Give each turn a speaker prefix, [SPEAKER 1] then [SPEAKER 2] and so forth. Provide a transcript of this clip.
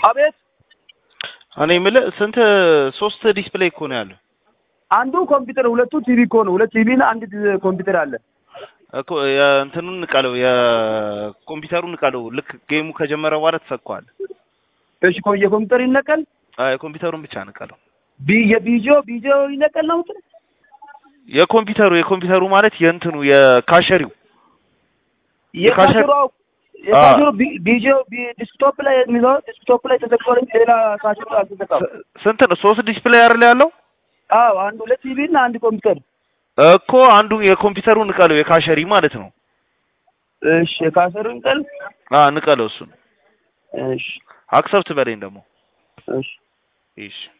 [SPEAKER 1] አቤት
[SPEAKER 2] እኔ የምልህ ስንት ሶስት ዲስፕሌይ እኮ ነው ያለው
[SPEAKER 1] አንዱ ኮምፒውተር ሁለቱ ቲቪ እኮ ነው። ሁለት ቲቪ እና አንድ ኮምፒውተር አለ።
[SPEAKER 2] እኮ የእንትኑን ንቀለው የኮምፒውተሩን ንቀለው። ልክ ጌሙ ከጀመረ በኋላ ተሰጥቷል።
[SPEAKER 1] እሺ ኮ የኮምፒውተር ይነቀል
[SPEAKER 2] አይ የኮምፒውተሩን ብቻ ንቀለው።
[SPEAKER 1] ቢ የቢጆ ቢጆ ይነቀል ነው እንትን
[SPEAKER 2] የኮምፒውተሩ የኮምፒውተሩ ማለት የእንትኑ የካሸሪው
[SPEAKER 1] የካሸሩ የካሸሩ ቢጆ ዲስክቶፕ ላይ የሚለው ዲስክቶፕ ላይ ተዘግቷል እንጂ ሌላ ካሸሩ አልተዘጋም።
[SPEAKER 2] ስንት ነው? ሶስት ዲስፕሌይ አይደል ያለው?
[SPEAKER 1] አዎ አንድ ሁለት ቲቪ እና አንድ ኮምፒውተር
[SPEAKER 2] እኮ አንዱ የኮምፒውተሩን ንቀለው የካሸሪ ማለት ነው።
[SPEAKER 1] እሺ የካሸሩ ይንቀል።
[SPEAKER 2] አ ንቀለው እሱን
[SPEAKER 1] እሺ
[SPEAKER 2] አክሰፕት በለኝ ደግሞ
[SPEAKER 1] እሺ
[SPEAKER 2] እሺ